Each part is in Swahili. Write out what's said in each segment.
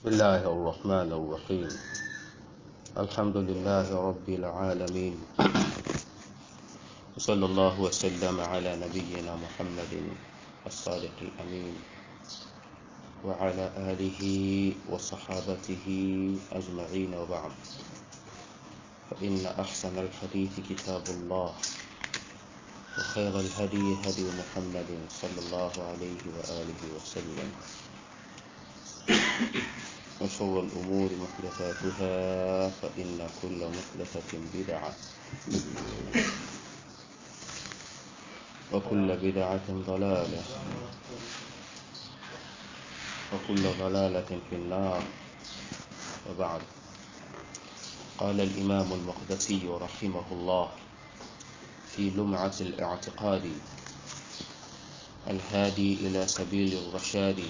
بسم الله الرحمن الرحيم الحمد لله رب العالمين وصلى الله وسلم على نبينا محمد الصادق الأمين وعلى آله وصحابته أجمعين وبعد فإن أحسن الحديث كتاب الله وخير الهدي هدي محمد صلى الله عليه وآله وسلم وشر الأمور محدثاتها فإن كل محدثة بدعة وكل بدعة ضلالة وكل ضلالة في النار وبعد قال الإمام المقدسي رحمه الله في لمعة الاعتقاد الهادي إلى سبيل الرشاد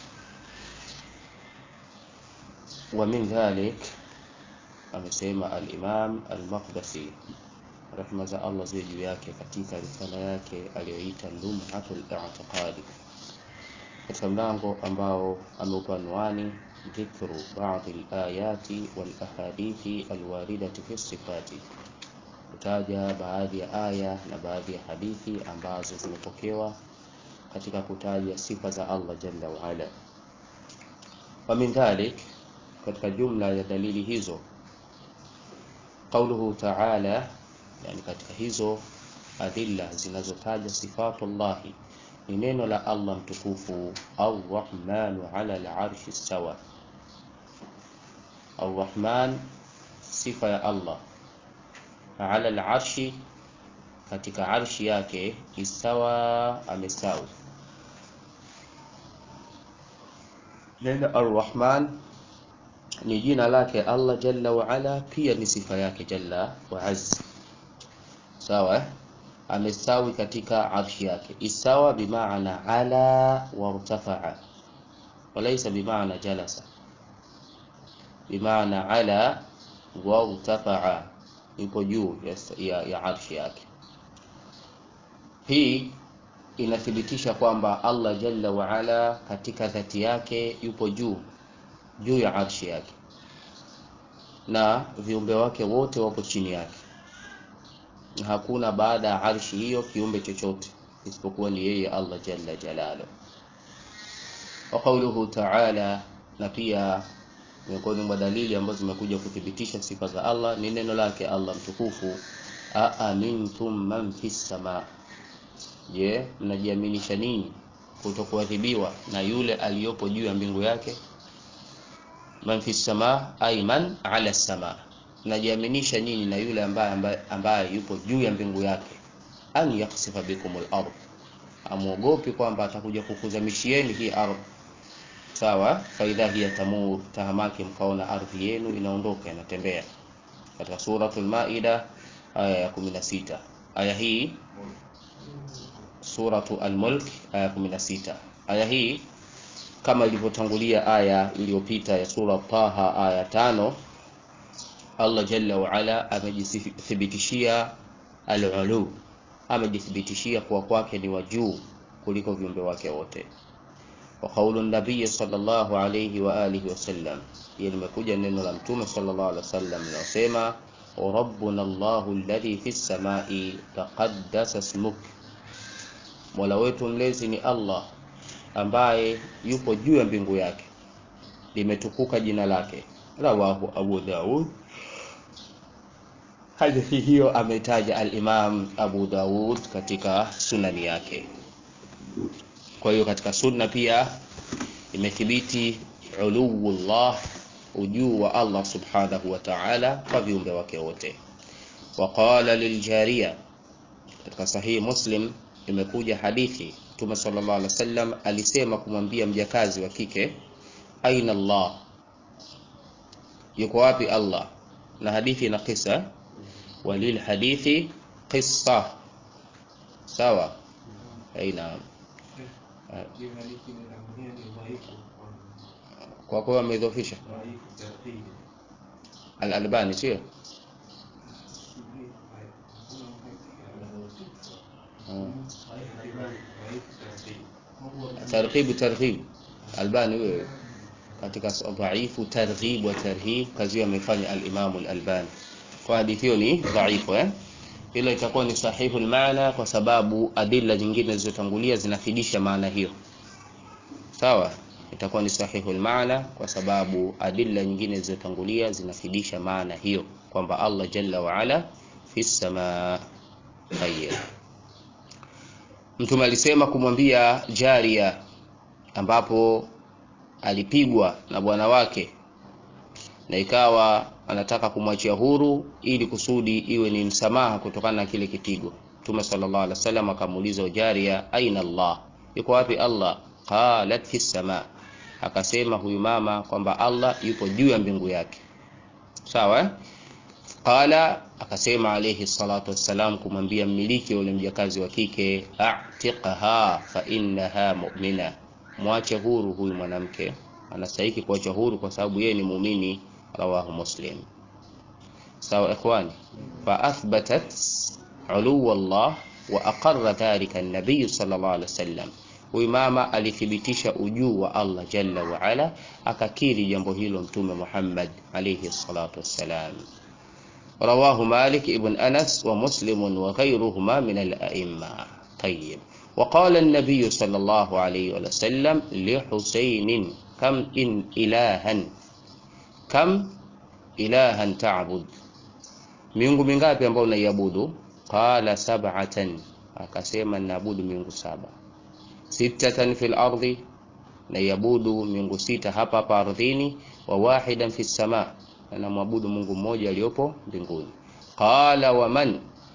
ومن ذلك amesema al-Imam al-Maqdisi rehma za Allah ziwe juu yake katika risala yake aliyoita Lumhatul I'tiqadi katika mlango ambao ameupa anwani dhikru baadhi al-ayati wal ahadithi al-waridati fi sifati kutaja baadhi ya aya na baadhi ya hadithi ambazo zimepokewa katika kutaja sifa za Allah jalla wa ala wa min dhalik katika jumla ya dalili hizo qauluhu ta'ala yani katika hizo adilla zinazotaja sifatullahi ni neno la Allah mtukufu ar-rahmanu ala al-arshi sawa ar-rahman sifa ya Allah ala al-arshi katika arshi yake isawa amesawi neno ar-rahman ni jina lake Allah jalla wa ala, pia ni sifa yake jalla wa azza. Sawa eh? Amesawi katika arshi yake. Isawa bimaana ala wa irtafa'a, walaysa bimaana jalasa. Bimaana ala wa irtafa'a, yupo juu ya, ya, ya arshi yake. Hii inathibitisha kwamba Allah jalla wa ala katika dhati yake yupo juu juu ya arshi yake na viumbe wake wote wapo chini yake na hakuna baada ya arshi hiyo kiumbe chochote isipokuwa ni yeye Allah jalla jalalu wa qawluhu ta'ala na pia miongoni mwa dalili ambazo zimekuja kuthibitisha sifa za Allah ni neno lake Allah mtukufu aamintum man fis sama je mnajiaminisha nini kutokuadhibiwa na yule aliyopo juu ya mbingu yake man fi sama ay man ala sama najiaminisha nyinyi na yule ambaye, ambaye, ambaye yupo juu ya mbingu yake an yaksifa bikum al-ard amuogopi kwamba atakuja kukuzamishieni hii ardhi sawa faidha hiya tamur tahamaki mkaona ardhi yenu inaondoka inatembea katika suratul maida aya ya 16 aya hii suratu al-mulk aya 16 aya hii kama ilivyotangulia aya iliyopita ya sura Taha aya tano Allah jalla wa ala amejithibitishia al-ulu amejithibitishia kuwa kwake ni wa juu kuliko viumbe wake wote wa qaulu nabii sallallahu alayhi wa alihi wasallam hiyo limekuja neno la mtume sallallahu alaihi wasallam linasema rabbuna Allahu alladhi fis samai taqaddasa ismuk Mola wetu mlezi ni Allah ambaye yupo juu ya mbingu yake limetukuka jina lake rawahu Abu Daud hadithi hiyo ametaja al-Imam Abu Daud katika sunani yake kwa hiyo katika sunna pia imethibiti uluwullah ujuu wa Allah subhanahu wa ta'ala kwa viumbe wake wote waqala liljariya katika sahihi Muslim imekuja hadithi Mtume sallallahu alaihi wasallam alisema kumwambia mjakazi wa kike aina Allah yuko wapi Allah na hadithi na kisa walil hadithi qissa sawa aina kwa kuwa amedhofisha al-Albani sio targhib targhib albani wewe katika dhaifu targhib wa tarhib kazi hiyo amefanya al-Imam al-Albani kwa hadithi hiyo ni dhaifu eh ila itakuwa ni sahihu maana kwa sababu adilla nyingine zilizotangulia zinafidisha maana hiyo sawa itakuwa ni sahihu maana kwa sababu adilla nyingine zilizotangulia zinafidisha maana hiyo kwamba Allah jalla wa ala fi samaa tayyib mtume alisema kumwambia jaria ambapo alipigwa na bwana wake na ikawa anataka kumwachia huru ili kusudi iwe ni msamaha kutokana na kile kipigo mtume sallallahu alaihi wasallam akamuuliza jaria aina Allah yuko wapi Allah qalat fi sama akasema huyu mama kwamba Allah yupo juu ya mbingu yake sawa eh? qala akasema alayhi salatu wassalam kumwambia mmiliki yule mjakazi wa kike a'tiqha fa innaha mu'mina mwache huru huyu mwanamke anastahili kuacha huru kwa sababu yeye ni muumini rawahu muslim sawa ikhwani fa athbatat uluwa Allah wa aqarra dhalika an-nabiy sallallahu alaihi wasallam huyu mama alithibitisha ujuu wa Allah jalla wa ala akakiri jambo hilo mtume Muhammad alayhi salatu wassalam رواه مالك ابن أنس ومسلم وغيرهما من الأئمة طيب وقال النبي صلى الله عليه وسلم لحسين كم إن إلها كم إلها تعبد miungu mingapi ambao unaiabudu qala sab'atan akasema naabudu miungu saba sittatan fil ardi naiabudu miungu sita hapa hapa ardhini wa wahidan fis sama anamwabudu Mungu mmoja aliyopo mbinguni qala wa man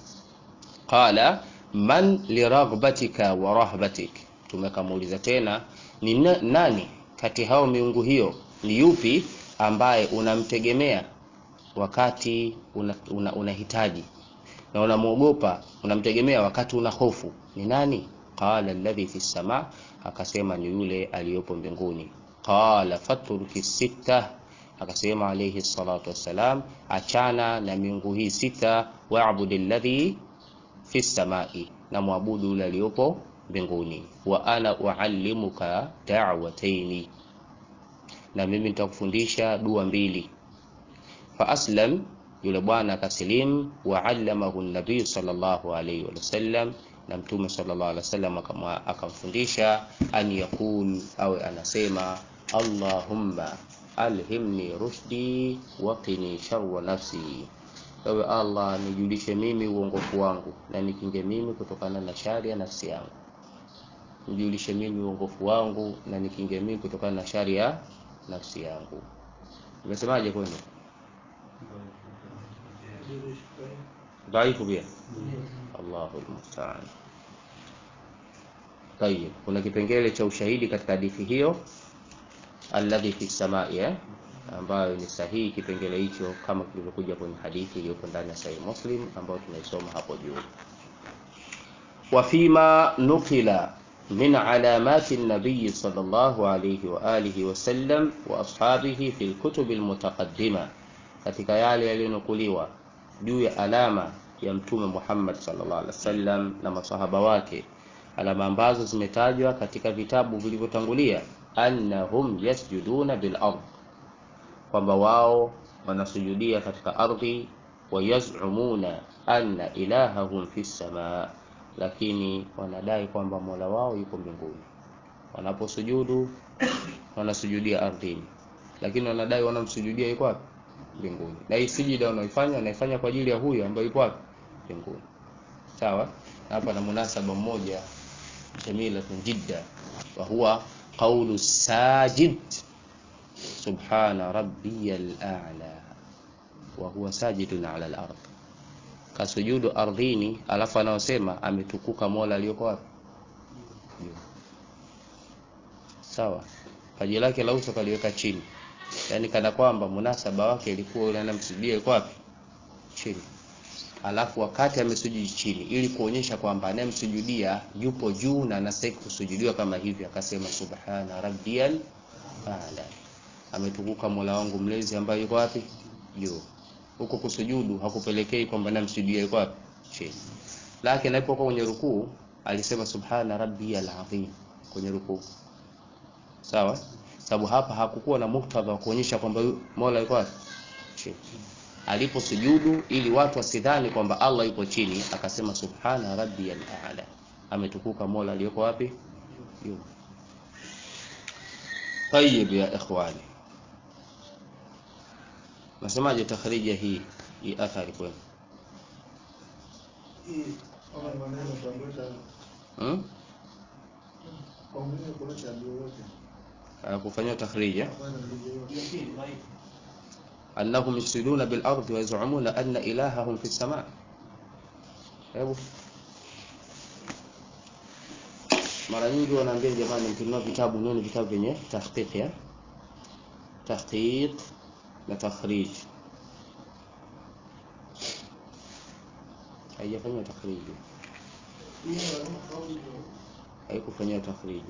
qala man liraghbatika wa rahbatik tumekamuuliza tena ni nani kati hao miungu hiyo ni yupi ambaye unamtegemea wakati unahitaji una, una na unamwogopa unamtegemea wakati una hofu ni nani qala alladhi fi sama akasema ni yule aliyopo mbinguni qala fatruki sita akasema alayhi salatu wassalam achana na miungu hii sita wa'bud alladhi fi samai na muabudu yule aliyopo mbinguni wa ana uallimuka da'wataini na mimi nitakufundisha dua mbili fa aslam yule bwana akasilimu wa allamahu nabii sallallahu alayhi wasallam na mtume sallallahu alaihi wasallam akamfundisha an yakul au anasema allahumma alhimni rushdi wa qini sharra nafsi ewe allah nijulishe mimi uongofu wangu na nikinge mimi kutokana na shari ya nafsi yangu nijulishe mimi uongofu wangu na nikinge mimi kutokana na shari ya nafsi yangu umesemaje kwenu dhaifu pia Allahu almusta'an tayib kuna kipengele cha ushahidi katika hadithi hiyo alladhi fi samai eh? ambayo ni sahihi kipengele hicho kama kilivyokuja kwenye hadithi iliyopo ndani ya Sahih Muslim ambayo tunaisoma hapo juu. Wa fima nukila min alamati an-nabiy sallallahu alayhi wa alihi wa sallam wa ashabihi fi al-kutub al-mutaqaddima, katika yale yaliyonukuliwa juu ya alama ya Mtume Muhammad sallallahu alaihi wasallam na masahaba wake, alama ambazo zimetajwa katika vitabu vilivyotangulia, annahum yasjuduna bil ardh kwamba wao wanasujudia katika ardhi wayazumuna anna ilahahum fi samaa, lakini wanadai kwamba mola wao yuko mbinguni. Wanaposujudu wanasujudia ardhini, lakini wanadai wanamsujudia yuko wapi? Mbinguni. Na hii sijida wanaifanya wanaifanya kwa ajili ya huyo ambaye yuko wapi? Mbinguni. Sawa? Hapa na munasaba mmoja jamilatun jidda wa huwa qawlu sajid subhana rabbiyal a'la wa huwa sajidun ala al-ard, kasujudu ardhini, alafu anaosema ametukuka mola aliyoko wapi? Sawa, paji lake la uso kaliweka chini, yaani kana kwamba munasaba wake ilikuwa yule anamsujudia yuko wapi? Chini. Alafu wakati amesujudi chini, ili kuonyesha kwamba anayemsujudia yupo juu na anastahili kusujudiwa kama hivi, akasema subhana rabbiyal a'la ametukuka Mola wangu mlezi ambaye yuko wapi? Juu. Huko kusujudu hakupelekei kwamba namsujudia yuko wapi? Chini. Lakini alipokuwa kwenye rukuu alisema subhana rabbiyal azim kwenye rukuu. Sawa? sababu hapa hakukuwa na muktadha wa kuonyesha kwamba Mola yuko wapi chini alipo sujudu ili watu wasidhani kwamba Allah yupo chini akasema subhana rabbiyal a'la ametukuka Mola aliyoko wapi juu طيب ya ikhwani nasemaje takhrija hii hii athari kwenu hmm? kufanyia takhrija annahum yufsiduna bil ardi wa yaz'umuna anna ilahahum fi samaa hebu mara nyingi wanaambia jamani mkinunua vitabu nuni vitabu vyenye tahqiq ya tahqiq na takhrij haijafanywa takhriji haikufanywa takhriji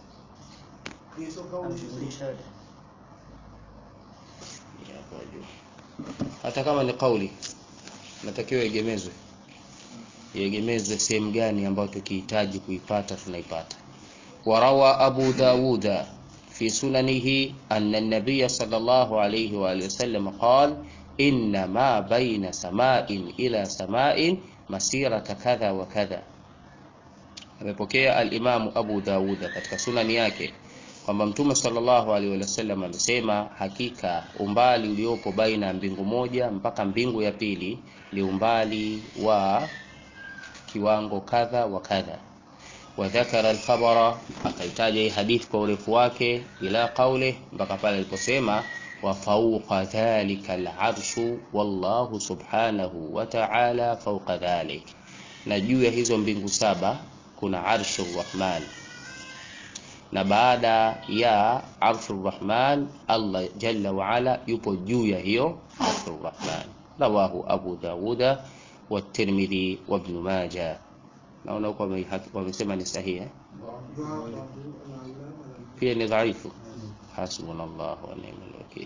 hata kama ni kauli natakiwa iegemezwe iegemezwe sehemu gani ambayo tukihitaji kuipata tunaipata warawa abu dawuda في سننه أن النبي صلى الله عليه وآله وسلم قال إن ما بين سماء إلى سماء مسيرة كذا وكذا amepokea alimamu abu dauda katika sunani yake kwamba mtume sallallahu alaihi wasallam amesema hakika umbali uliopo baina ya mbingu moja mpaka mbingu ya pili ni umbali wa kiwango kadha wa kadha wadhakara alkhabara akaitaja hii hadithi kwa urefu wake ila qaule mpaka pale aliposema wa fawqa dhalika alarshu wallahu subhanahu wa ta'ala fawqa dhalik na juu ya hizo mbingu saba kuna arshu rahman na baada ya arshu rahman Allah jalla wa ala yupo juu ya hiyo arshu rahman rawahu abu dawuda wa tirmidhi wa ibn majah naona huko wamesema ni sahihi pia ni dhaifu hasbunallahu wa ni'mal wakeel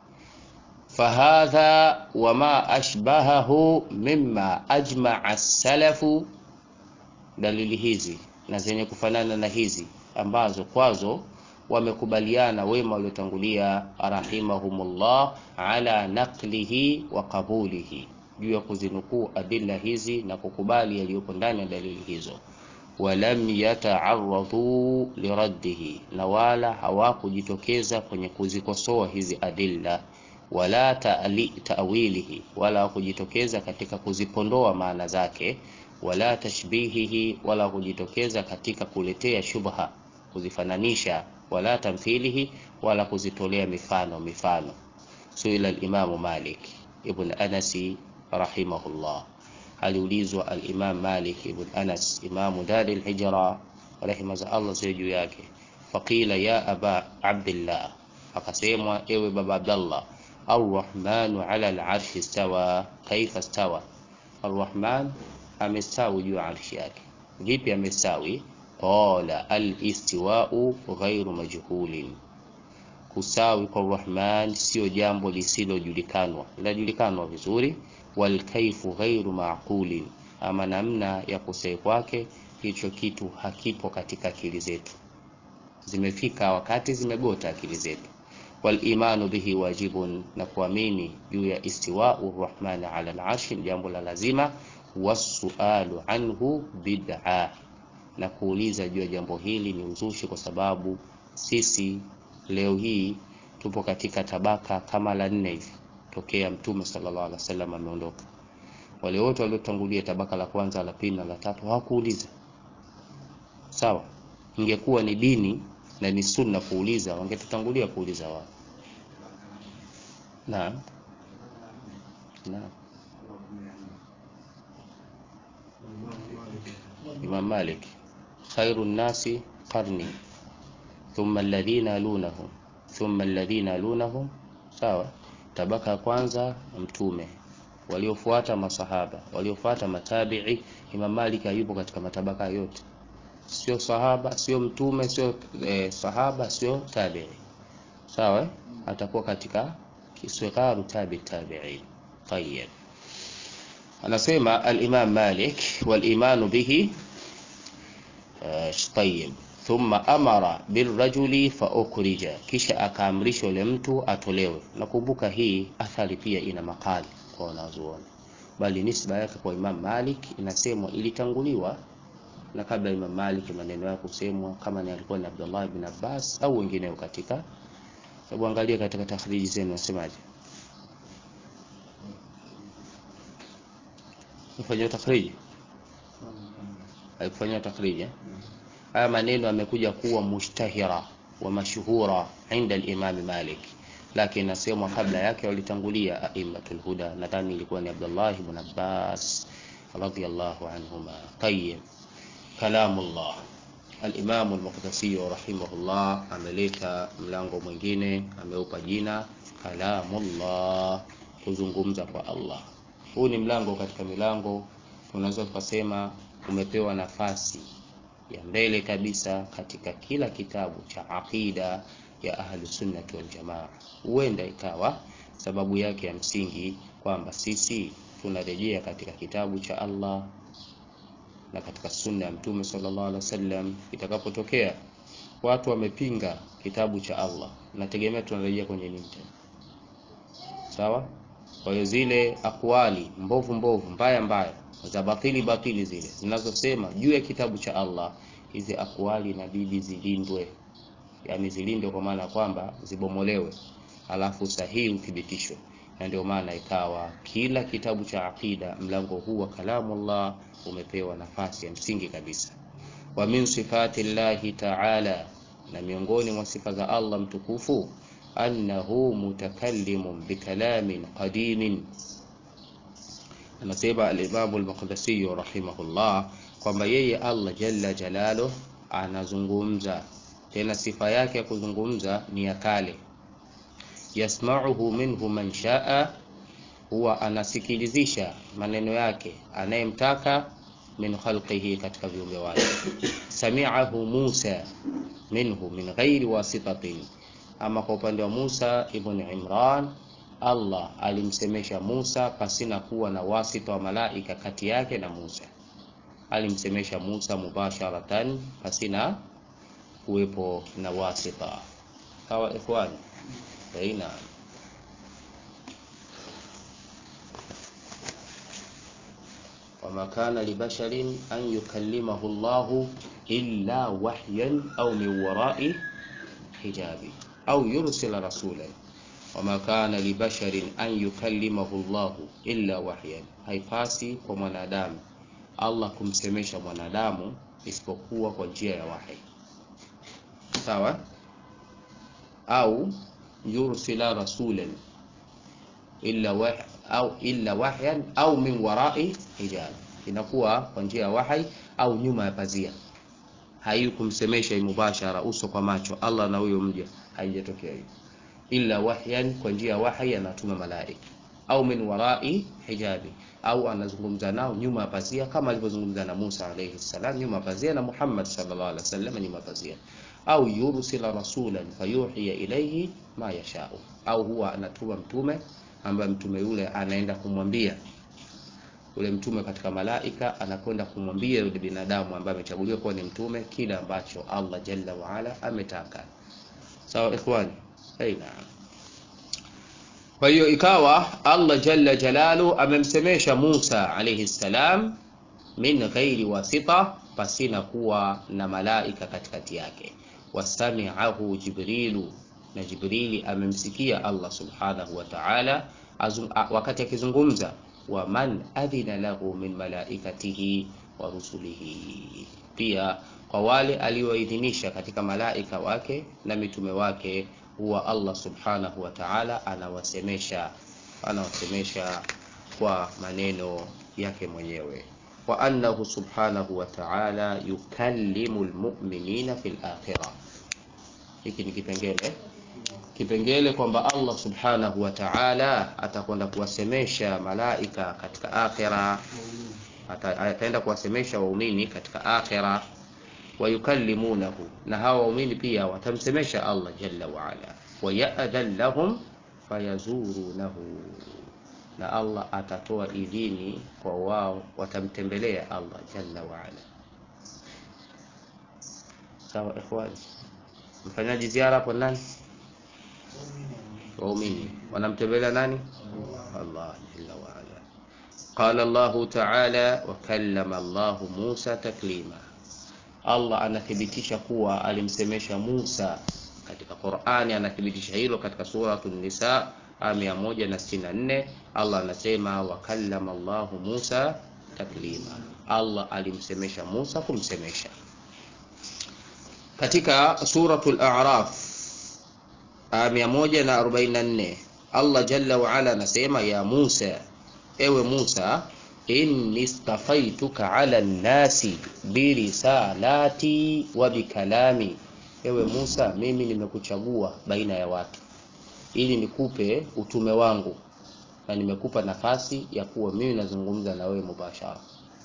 فهذا وما أشبهه مما أجمع السلف dalili hizi na zenye kufanana na hizi ambazo kwazo wamekubaliana wema waliotangulia rahimahumullah ala naqlihi wa qabulihi juu ya kuzinukuu adilla hizi na kukubali yaliyopo ndani ya dalili hizo walam yata'arradu liraddihi na wala hawakujitokeza kwenye kuzikosoa hizi adilla wala ta'li ta'wilihi wala hawakujitokeza katika kuzipondoa maana zake wala tashbihihi wala kujitokeza katika kuletea shubha kuzifananisha wala tamthilihi wala kuzitolea mifano mifano suila al-Imam Malik ibn Anasi rahimahullah aliulizwa al-Imam Malik ibn Anas imamu dar al-hijra rehema za Allah ziwe juu yake faqila ya aba abdillah akasemwa ewe baba Abdallah arrahmanu ala al-arshi istawa kaifa istawa arrahman amestawi juu ya arshi yake vipi amestawi qala al-istiwa'u ghairu majhulin kusawi kwa Rahman sio jambo lisilojulikanwa linajulikanwa vizuri wal kaifu ghairu maqulin ama namna ya kusai kwake hicho kitu hakipo katika akili zetu zimefika wakati zimegota akili zetu wal imanu bihi wajibun na kuamini juu ya istiwa'u Rahman ala al-arshi jambo la lazima wasualu anhu bid'a na kuuliza juu ya jambo hili ni uzushi kwa sababu sisi leo hii tupo katika tabaka kama la nne hivi tokea mtume sallallahu alaihi wasallam ameondoka wale wote waliotangulia tabaka la kwanza la pili na la tatu hawakuuliza sawa ingekuwa ni dini na ni sunna kuuliza wangetutangulia kuuliza wao naam naam Imam Malik khairu nasi qarni thumma alladhina yalunahum thumma alladhina yalunahum sawa tabaka ya kwanza mtume waliofuata masahaba waliofuata matabi'i Imam Malik hayupo katika matabaka yote sio sahaba sio mtume sio eh, sahaba sio tabi'i sawa eh? atakuwa katika kisgharu tabi tabi'in tayyib anasema al-Imam Malik wal imanu bihi tayyib thumma amara birrajuli fa ukhrija, kisha akaamrisha yule mtu atolewe. Nakumbuka hii athari pia ina makali kwa wanazuoni, bali nisba yake kwa Imam Malik inasemwa ilitanguliwa na kabla Imam Malik maneno yake kusemwa, kama ni alikuwa ni Abdullah ibn Abbas au wengineo katika Hebu angalia katika takhriji zenu wasemaje. Mfanyia takhriji? Haikufanyia takhriji eh? Haya maneno yamekuja kuwa mushtahira wa mashhura inda al-Imam Malik, lakini nasemwa kabla yake walitangulia aimatul huda, nadhani ilikuwa ni Abdullah ibn Abbas radiyallahu anhuma. Tayyib, kalamullah Al-Imam Al-Muqdisi rahimahullah ameleta mlango mwingine, ameupa jina kalamullah, kuzungumza kwa Allah. Huu ni mlango katika milango, unaweza kusema umepewa nafasi ya mbele kabisa katika kila kitabu cha aqida ya ahli sunnati wal jamaa. Huenda ikawa sababu yake ya msingi kwamba sisi tunarejea katika kitabu cha Allah na katika sunna ya Mtume sallallahu alaihi wasallam. Itakapotokea watu wamepinga kitabu cha Allah, nategemea tunarejea kwenye nini tena? Sawa. Kwa hiyo zile akwali mbovu mbovu mbaya mbaya za batili batili zile zinazosema juu ya kitabu cha Allah, hizi akwali inabidi zilindwe, yani zilindwe kwa maana kwamba zibomolewe, alafu sahihi uthibitishwe na ndio maana ikawa kila kitabu cha aqida mlango huu wa kalamullah umepewa nafasi ya msingi kabisa. Wa min sifati llahi ta'ala, na miongoni mwa sifa za Allah mtukufu, annahu mutakallimun bikalamin qadimin. Anasema al-Imam al-Maqdisi rahimahullah kwamba yeye Allah jalla jalaluh anazungumza, tena sifa yake ya kuzungumza ni ya kale yasma'uhu minhu man shaa, huwa anasikilizisha maneno yake anayemtaka, min khalqihi, katika viumbe wake. Sami'ahu Musa minhu min ghairi wasitatin, ama kwa upande wa Musa ibn Imran, Allah alimsemesha Musa pasina kuwa na wasita wa malaika kati yake na Musa. Alimsemesha Musa mubasharatan pasina kuwepo na wasita. Sawa ikhwani? Aina wama kana libasharin an yukallimahu Allahu illa wahyan au min warai hijabi au yursila rasulan. Wama kana libasharin an yukallimahu Allahu illa wahyan, haipasi kwa mwanadamu Allah kumsemesha mwanadamu isipokuwa kwa njia ya wahi. Sawa au yursila rasulan illa wah au illa wahyan au min warai hijab, inakuwa kwa njia ya wahi au nyuma ya pazia. Haiyu kumsemesha mubashara uso kwa macho Allah na huyo mja, haijatokea hiyo. Illa wahyan, kwa njia ya wahi anatuma malaika, au min warai hijabi, au anazungumza nao nyuma ya pazia, kama alivyozungumza na Musa alayhi salam nyuma ya pazia na Muhammad sallallahu alaihi wasallam nyuma ya pazia au yursila rasulan fayuhiya ilayhi ma yashau, au huwa anatuma mtume ambaye mtume yule anaenda kumwambia yule mtume katika malaika anakwenda kumwambia yule binadamu ambaye amechaguliwa kuwa ni mtume kile ambacho Allah jalla wa ala ametaka. Sawa ikhwani, aina. Kwa hiyo ikawa Allah jalla jalalu amemsemesha Musa alayhi salam min ghairi wasita, pasina kuwa na malaika katikati yake wasami'ahu Jibrilu, na Jibrili amemsikia Allah subhanahu wa ta'ala wakati akizungumza, wa man adhina lahu min malaikatihi wa rusulihi, pia kwa wale alioidhinisha katika malaika wake na mitume wake, huwa Allah subhanahu wa ta'ala anawasemesha anawasemesha kwa maneno yake mwenyewe wa annahu subhanahu wa ta'ala yukallimu almu'minina fil akhirah. Hiki ni kipengele kipengele kwamba Allah subhanahu wa ta'ala atakwenda kuwasemesha malaika katika akhira, ataenda kuwasemesha waumini katika akhira. Wa yukallimunahu, na hawa waumini pia watamsemesha Allah jalla wa ala. Wa ya'dhan lahum fayazurunahu na Allah atatoa idhini kwa wao watamtembelea Allah jalla wa ala. sawa ikhwani mfanyaji ziara hapo nani waumini wanamtembelea nani Allah jalla wa ala qala Allah ta'ala wa kallama Allah Musa taklima Allah anathibitisha kuwa alimsemesha Musa katika Qur'ani anathibitisha hilo katika suratul Nisa aya 164 Allah anasema wa kallama Allah Musa taklima Allah alimsemesha Musa kumsemesha katika suratul A'raf aya 144 Allah jalla wa ala anasema ya Musa ewe Musa inni stafaituka ala nnasi birisalati wa bikalami ewe Musa mimi nimekuchagua baina ya watu ili nikupe utume wangu na nimekupa nafasi ya kuwa mimi nazungumza na wewe mubashara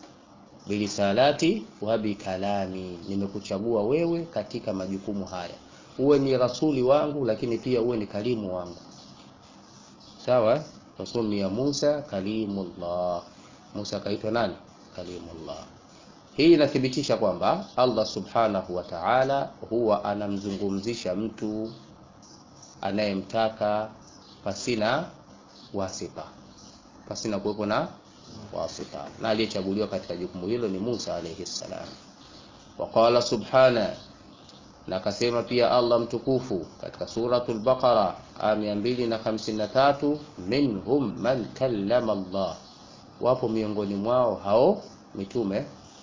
birisalati wa bikalami nimekuchagua wewe katika majukumu haya uwe ni rasuli wangu lakini pia uwe ni kalimu wangu sawa fasumia Musa kalimullah Musa akaitwa nani kalimullah hii inathibitisha kwamba Allah subhanahu wa ta'ala huwa anamzungumzisha mtu anayemtaka pasina wasifa pasina kuwepo na wasifa na aliyechaguliwa katika jukumu hilo ni Musa alayhi salam waqala subhana na akasema pia Allah mtukufu katika suratul Baqara aya 253 minhum man kallama Allah wapo miongoni mwao hao mitume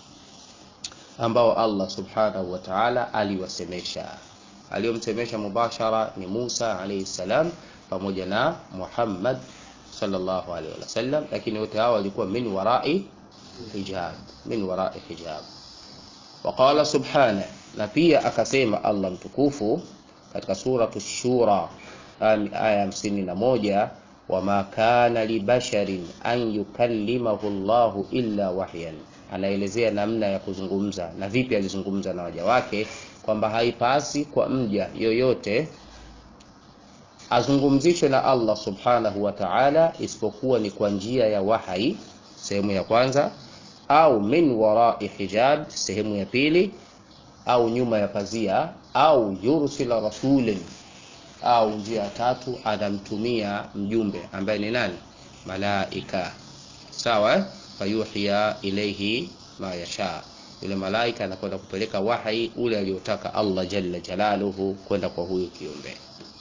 ambao Allah subhanahu wa ta'ala aliwasemesha aliyomsemesha mubashara ni Musa alayhi salam pamoja na Muhammad sallallahu alaihi wasallam lakini wote hao walikuwa min warai hijab min warai hijab waqala subhana na pia akasema Allah mtukufu katika suratu shura aya hamsini na moja wama kana libasharin an yukallimahu Allahu illa wahyan anaelezea namna ya kuzungumza na vipi alizungumza na waja wake kwamba haipasi kwa mja yoyote azungumzishwe na Allah subhanahu wa ta'ala isipokuwa ni kwa njia ya wahai sehemu ya kwanza au min warai hijab sehemu ya pili au nyuma ya pazia au yursila rasulin au njia ya tatu anamtumia mjumbe ambaye ni nani malaika sawa fayuhiya ilayhi ma yasha yule malaika anakwenda kupeleka wahi ule aliotaka Allah jalla jalaluhu kwenda kwa huyu kiumbe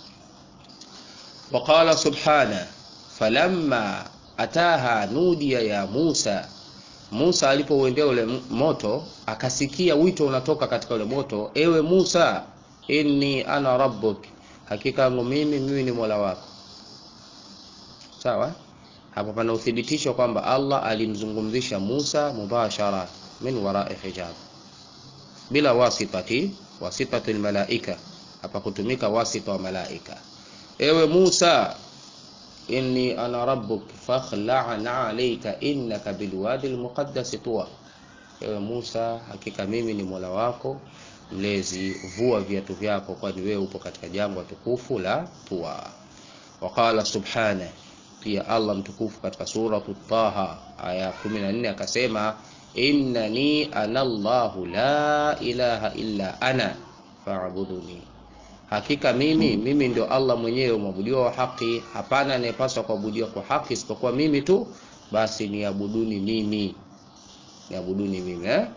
وقال سبحانه فلما ataha nudia ya Musa Musa alipouendea ule moto akasikia wito unatoka katika ule moto ewe Musa inni ana rabbuk hakika yangu mimi mimi ni Mola wako sawa hapa pana uthibitisho kwamba Allah alimzungumzisha Musa mubashara min wara'i hijab bila wasitati wasitati almalaika hapa kutumika wasita wa malaika ewe Musa inni ana rabbuk fakhla'na alayka innaka bilwadi almuqaddas tuwa ewe Musa hakika mimi ni Mola wako mlezi vua viatu vyako kwani wewe upo katika jangwa tukufu la Tuwa waqala subhana pia Allah mtukufu katika sura Taha aya 14 akasema innani ana Allahu la ilaha illa ana fa'buduni hakika mimi mimi ndio Allah mwenyewe mwabudiwa wa haki hapana anayepaswa kuabudiwa kwa haki isipokuwa mimi tu basi niabuduni mimi niabuduni mimi eh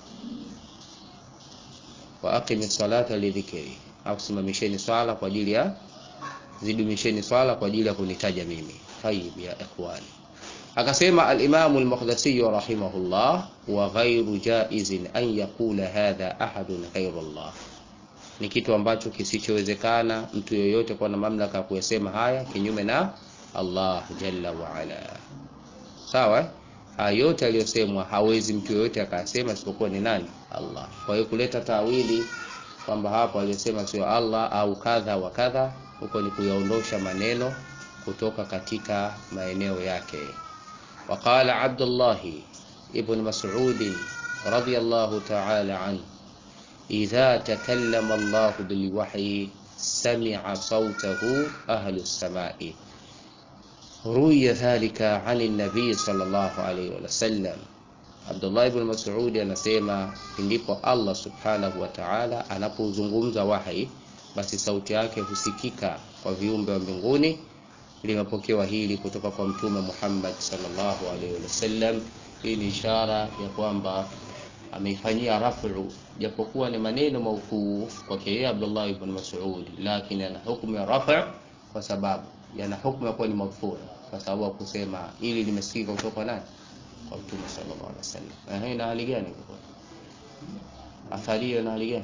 wa aqimi salata lidhikri au simamisheni swala kwa ajili ya zidumisheni swala kwa ajili ya kunitaja mimi tayib ya ikhwani akasema al-Imam al-Maqdisi rahimahullah wa ghairu jaizin an yaqula hadha ahadun ghairu Allah ni kitu ambacho kisichowezekana mtu yoyote kuwa na mamlaka ya kuyasema haya kinyume na Allah jalla wa ala sawa haya yote aliyosemwa hawezi mtu yoyote akasema isipokuwa ni nani Allah kwa hiyo kuleta tawili kwamba hapo aliyosema sio Allah au kadha wa kadha huko ni kuyaondosha maneno kutoka katika maeneo yake وقال عبد الله ابن مسعود رضي الله تعالى عنه إذا تكلم الله بالوحي سمع صوته أهل السماء روي ذلك عن النبي صلى الله عليه وسلم Abdullah ibn Mas'ud anasema ndipo Allah subhanahu wa ta'ala anapozungumza wahi, basi sauti yake husikika kwa viumbe wa mbinguni. Limepokewa hili kutoka kwa Mtume Muhammad sallallahu alaihi wasallam. Hii ni ishara ya kwamba ameifanyia rafu, japokuwa ni maneno maukuu kwake yeye Abdullah ibn Mas'ud, lakini ana hukumu ya rafu kwa sababu yana hukumu ya kuwa ni marfu, kwa sababu ya kusema ili limesikika kutoka kwa nani? Kwa Mtume sallallahu alaihi wasallam. Eh, ina hali gani? Athari hiyo ina hali gani?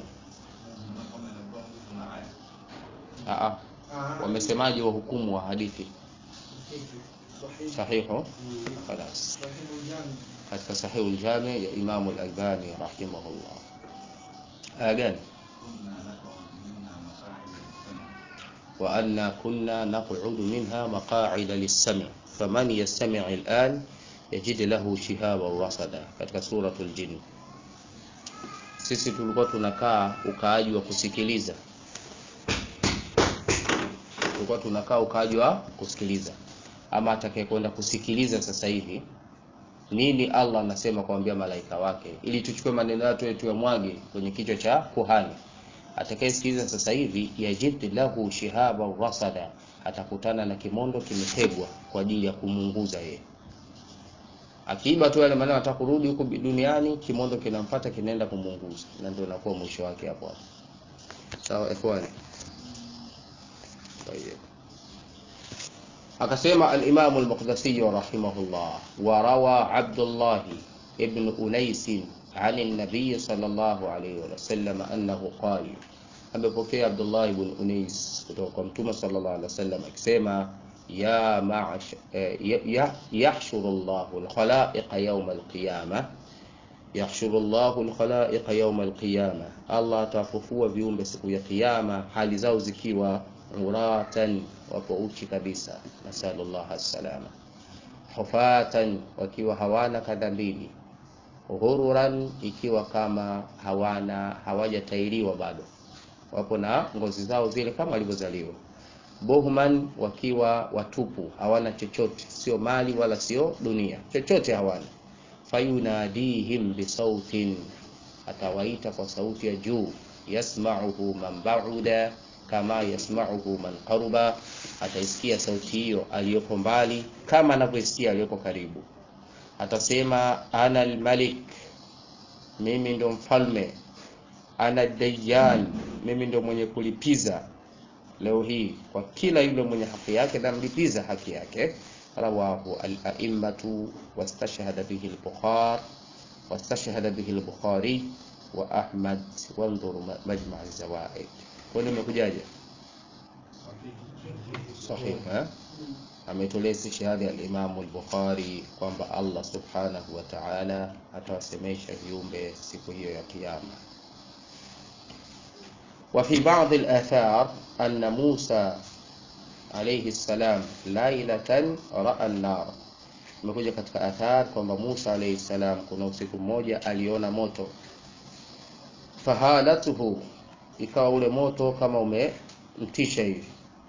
Ah, ah. Wamesemaje wahukumu wa hadithi sahihu? Khalas, katika sahihu al-Jami ya Imam al-Albani rahimahullah. Aya gani? wa anna kunna naq'udu minha maqa'ida lis-sam' faman yastami' al-an yajid lahu shihaban rasada, katika suratul Jinn. Sisi tulikuwa tunakaa ukaaji wa kusikiliza tulikuwa tunakaa ukaaji wa kusikiliza, ama atakayekwenda kusikiliza sasa hivi nini Allah anasema kuambia malaika wake, ili tuchukue maneno yetu tuyamwage kwenye kichwa cha kuhani. Atakayesikiliza sasa hivi, yajid lahu shihaba rasada, atakutana na kimondo kimetegwa kwa ajili ya kumunguza yeye. Akiiba tu yale maneno, ataka kurudi huko duniani, kimondo kinamfuata kinaenda kumunguza, na ndio inakuwa mwisho wake hapo hapo. Sawa ikhwani. طيب akasema al-Imam al-Maqdisi rahimahullah wa rawa Abdullah ibn Unais عن النبي صلى الله عليه وسلم أنه قال amepokea Abdullah ibn Unais kutoka kwa Mtume sallallahu alaihi wasallam akisema ya ma'ash ya yahshuru Allahu al-khalaiqa yawm al-qiyamah yahshuru Allahu al-khalaiqa yawm al-qiyamah Allah atafufua viumbe siku ya kiyama hali zao zikiwa uratan wapo uchi kabisa, nasallallahu alsalama. Hufatan wakiwa hawana kanda mbili, ghururan ikiwa kama hawana hawajatairiwa bado, wapo na ngozi zao zile kama walivyozaliwa. Buhman wakiwa watupu, hawana chochote, sio mali wala sio dunia, chochote hawana. Fayunadihim bisautin, atawaita kwa sauti ya juu, yasmauhu man bauda kama yasmauhu man qaruba, ataisikia sauti hiyo aliyopo mbali kama anavyosikia aliyopo karibu. Atasema ana almalik, mimi ndo mfalme. Ana dayyan, mimi ndo mwenye kulipiza leo hii kwa kila yule mwenye haki yake, namlipiza haki yake. Rawahu al-a'immatu wastashhada bihi al-Bukhari wastashhada bihi al-Bukhari wa Ahmad, wanzur majma' az-zawaid kwa nini imekujaje? Sahih eh? Ametolea shahada al-Imam al-Bukhari kwamba Allah subhanahu wa ta'ala atawasemesha viumbe siku hiyo ya Kiyama. Wa fi ba'd al-athar anna Musa alayhi salam lailatan ra'a an-nar, imekuja katika athar kwamba Musa alayhi salam kuna usiku mmoja aliona moto, fahalatuhu ikawa ule moto kama umemtisha hivi,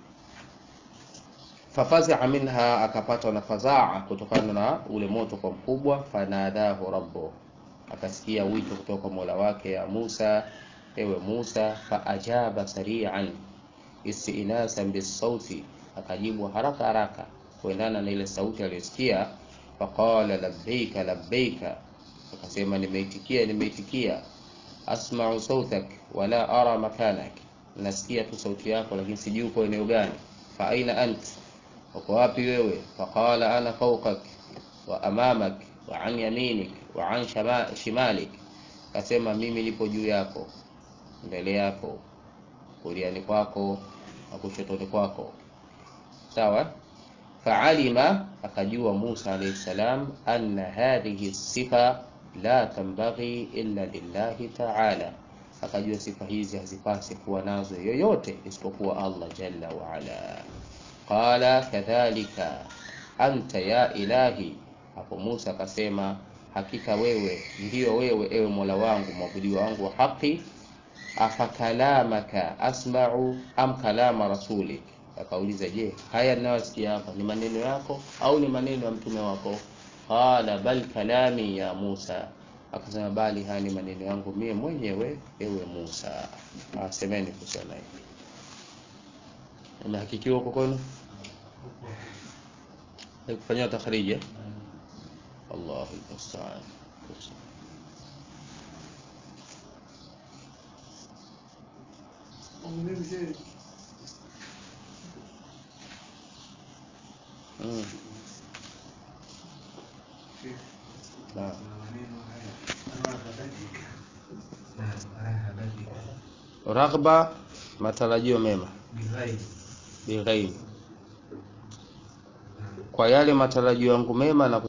fafazaa minha, akapatwa na fadhaa kutokana na ule moto kwa mkubwa. Fanadahu rabbu, akasikia wito kutoka kwa mola wake, ya Musa, ewe Musa. Faajaba sari'an istinasan bisauti, akajibu haraka haraka kuendana na ile sauti aliyosikia. Faqala labbaika labbaika, akasema nimeitikia nimeitikia asma'u sautak wala ara makanak, nasikia tu sauti yako lakini sijui uko eneo gani. Fa aina ant, uko wapi wewe? Faqala ana fawqak wa amamak wa an yaminik wa an shimalik, kasema mimi nipo juu yako, mbele yako, kuliani kwako na kushotoni kwako. Sawa. Faalima, akajua Musa alayhi salam anna hadhihi sifa la tambaghi illa lillahi ta'ala, akajua sifa hizi hazipasi kuwa nazo yoyote isipokuwa Allah jalla wa ala. Qala kadhalika anta ya ilahi, hapo Musa akasema hakika wewe ndiyo wewe, ewe Mola wangu mwabudiwa wangu wa haki. Afakalamaka asma'u am kalama rasulik, akauliza je, haya ninayosikia hapa ni maneno yako au ni maneno ya mtume wako? qala bal kalami ya Musa, akasema bali haya ni maneno yangu mie mwenyewe ewe Musa. Asemeni kusema hivi, imehakikiwa huko kwenu haikufanyia takhriji eh? Allahu musta'an. Mm. Naam. Raghba, matarajio mema, bighairi, kwa yale matarajio yangu mema na